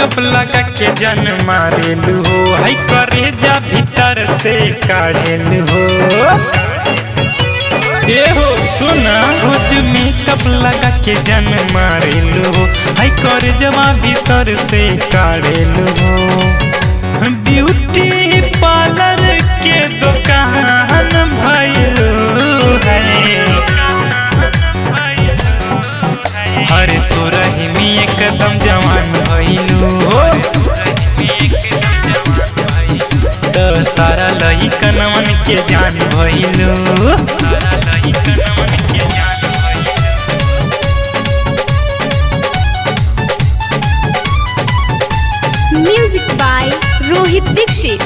makeup लगा के जन मारेलू हो हाय करे जा भीतर से काढ़ेलू हो ए हो सुना रोज मेकअप लगा के जन मारेलू हो हाय करे जमा भीतर से काढ़ेलू हो ब्यूटी पार्लर के दुकान भइलू है हरे सुरही में एकदम जवान भइलू हो तो सारा लही कनवन के जान भइलू सारा लही कनवन के जान भइलू म्यूजिक बाय रोहित दीक्षित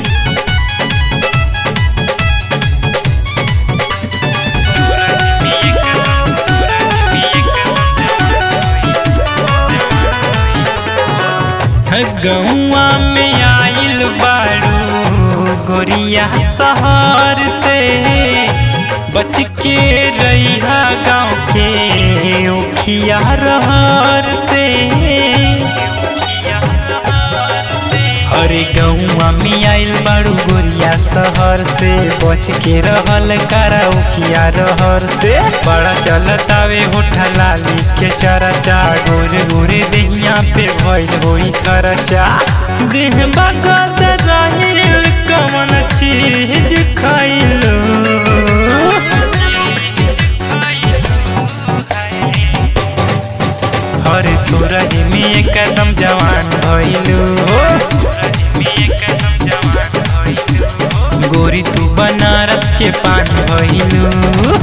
सूरज में एकदम सूरज में एकदम गौआ में आइल बाड़ू गोरिया शहर से बच के रहिया गाँव के उखिया रहर से अरे गौआ में आइल बाड़ू गोरिया शहर से बच के रहल करा उखिया रहर से बड़ा चलतावे होठा लाली के चरचा गोरे गोरे देहिया पे भइल होई खरचा देह बगद रहिल कवन चीज खइलो हरे सूरज में एकदम जवान भइलू हो गोरी तू बनारस के पान भइलू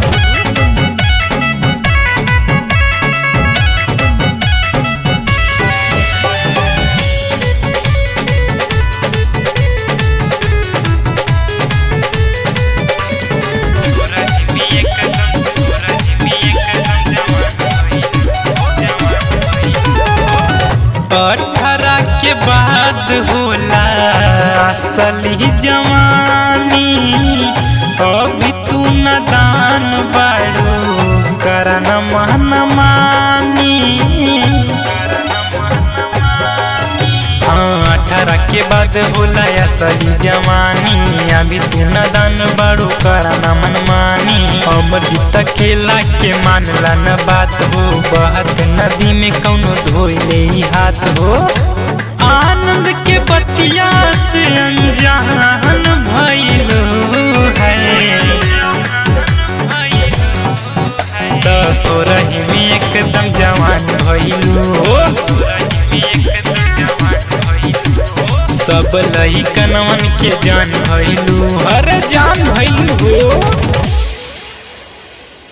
सूरज में एकदम सूरज में एकदम जवान अठारह के बाद होला असली जवानी अभी तू न दान बाड़ू करन मन मानी हाँ अठारह के बाद होला असली जवानी अभी तू न दान बाड़ू करन मन मानी अमर जीत खेला के मानला न बात हो बहत नदी में कौनो धोइले ही हाथ हो आनंद के बतिया से अनजान भइलो है दसो रही में एकदम जवान भइलू हो सब लही कनवन के जान भइलू हर जान भइलू हो